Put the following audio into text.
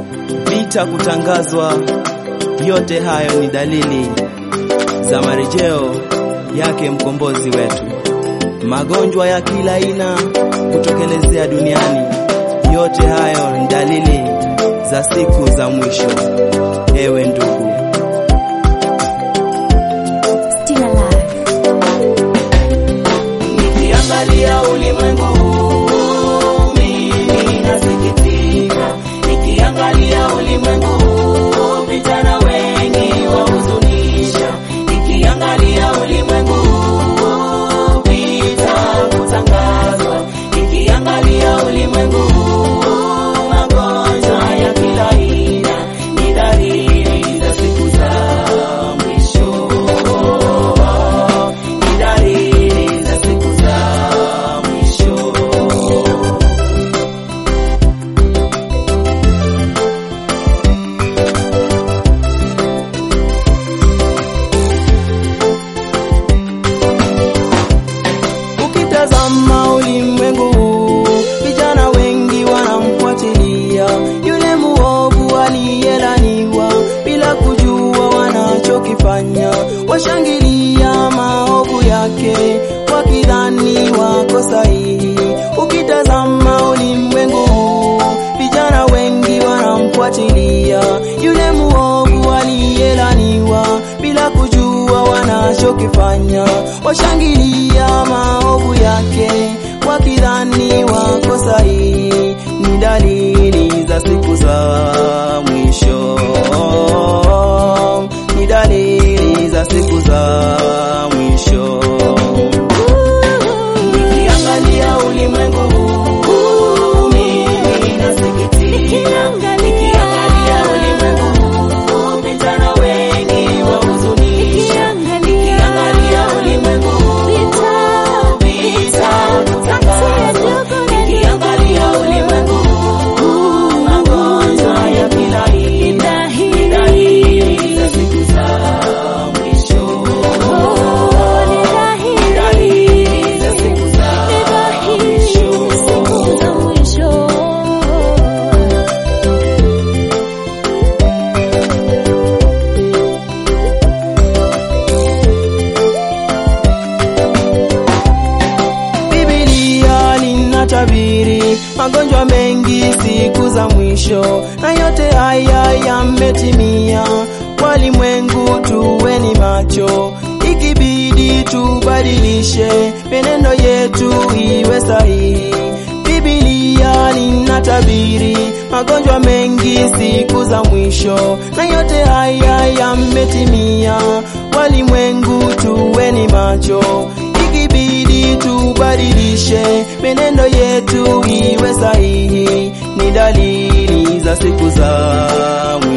vita kutangazwa. Yote hayo ni dalili za marejeo yake mkombozi wetu. Magonjwa ya kila aina kutokelezea duniani, yote hayo ni dalili za siku za mwisho. Ewe ndugu, Still alive. Nikiangalia ulimwengu mimi nasikitika, nikiangalia ulimwengu vijana wengi wahuzunisha, nikiangalia ulimwengu vita kutangazwa, nikiangalia ulimwengu magonjwa ya kila aina, ni dalili za siku za mwisho ni dalili za siku za mwisho. ukitazama ulimwengu huu, vijana wengi wanamfuatilia yule muovu aliyelaniwa bila kujua wanachokifanya, washangilia maovu yake wakidhani wako sahihi. Ukitazama ulimwengu huu, vijana wengi wanamfuatilia yule muovu aliyelaniwa bila kujua wanachokifanya, washangilia maovu yake wakidhani wako sahihi. Ni dalili za siku za mwisho, ni dalili za siku za mwisho. Nikiangalia ulimwengu huu, mimi nasikitika. Nikiangalia ulimwengu huu, vijana wengi wahuzunisha. Nikiangalia ulimwengu huu, vita kutangazwa. Nikiangalia ulimwengu huu, magonjwa ya kila aina, ni dalili za siku za mwisho. Ni dalili za siku za mwisho. Biblia linatabiri magonjwa mengi siku za mwisho, na yote haya yametimia. Walimwengu tuweni macho, ikibidi tubadilishe menendo yetu iwe sahihi. Biblia linatabiri magonjwa mengi siku za mwisho, na yote haya yametimia. Walimwengu tuweni macho, ikibidi tubadilishe menendo yetu iwe sahihi. Ni dalili za siku za